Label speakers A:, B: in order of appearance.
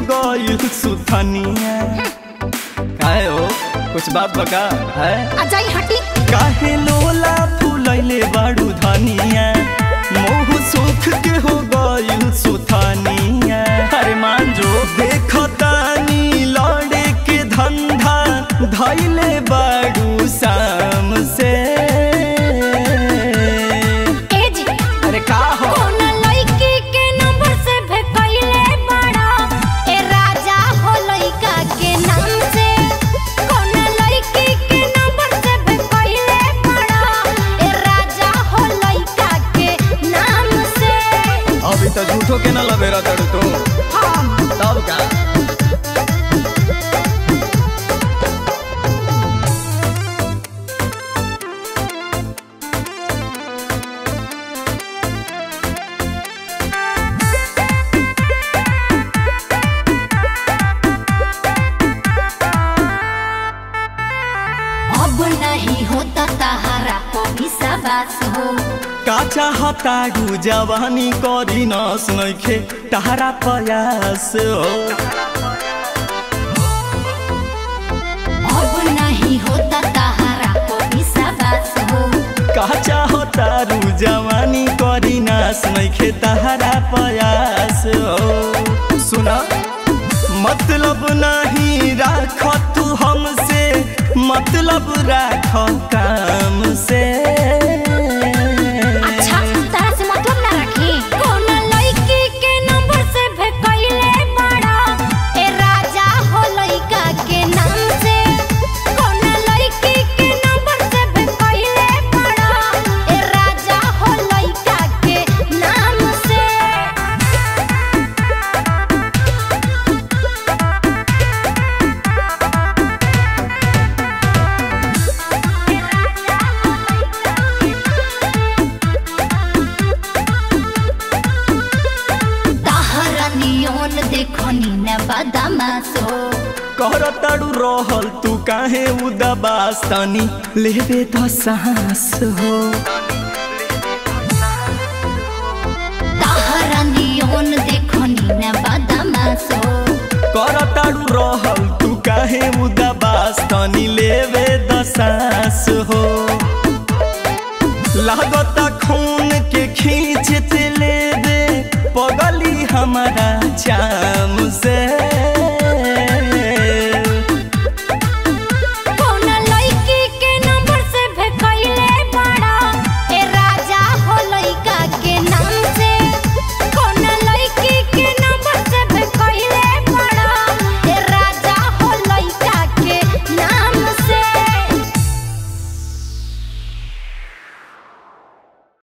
A: गइल सुथनिया काहे हो कुछ बात बका है
B: आ जाई हटी
A: काहे लोला फुलैले बाड़ू धनिया मोह सुख के हो गइल सुथनिया अरे मान जो देखतानी लड़े के धंधा धैले बाड़ू शाम से
B: ए जी
A: अरे का हो
B: कोना लड़की के नंबर से भेकइले बड़ा ए राजा हो लड़का के नाम से कोना लड़की के नंबर से भेकइले बड़ा ए राजा हो लड़का के नाम से
A: अभी तो झूठो के न लबेरा तड़ू तो
B: हम
A: तब का
B: अब नहीं होता तहारा को विश्वास हो
A: का चाहताड़ू जवानी करी न सुनैखे तारा प्रयास हो
B: अब नहीं होता तहारा को विश्वास हो
A: का चाहतारू जवानी करी न सुनैखे तारा प्रयास हो सुना मतलब नहीं राख तू हमसे मतलब राख काम से
B: अच्छा तारा से मतलब ना रखी कौन लड़की के नंबर से भेकइले बड़ा ए राजा हो लड़का के नाम से कौन लड़की के नंबर से भेकइले बड़ा ए राजा हो लड़का के नाम से तहरा नियन देखनी न बदमाश हो
A: करताड़ू रहल तू काहे उदाबास तनी लेबे तो सांस हो
B: तहरा नियन देखनी न बदमाश हो
A: करताड़ू रहल तू काहे उदाबास तनी लेबे तो सांस हो लागता खून के खींचते लेबे पगली हमारा चाम से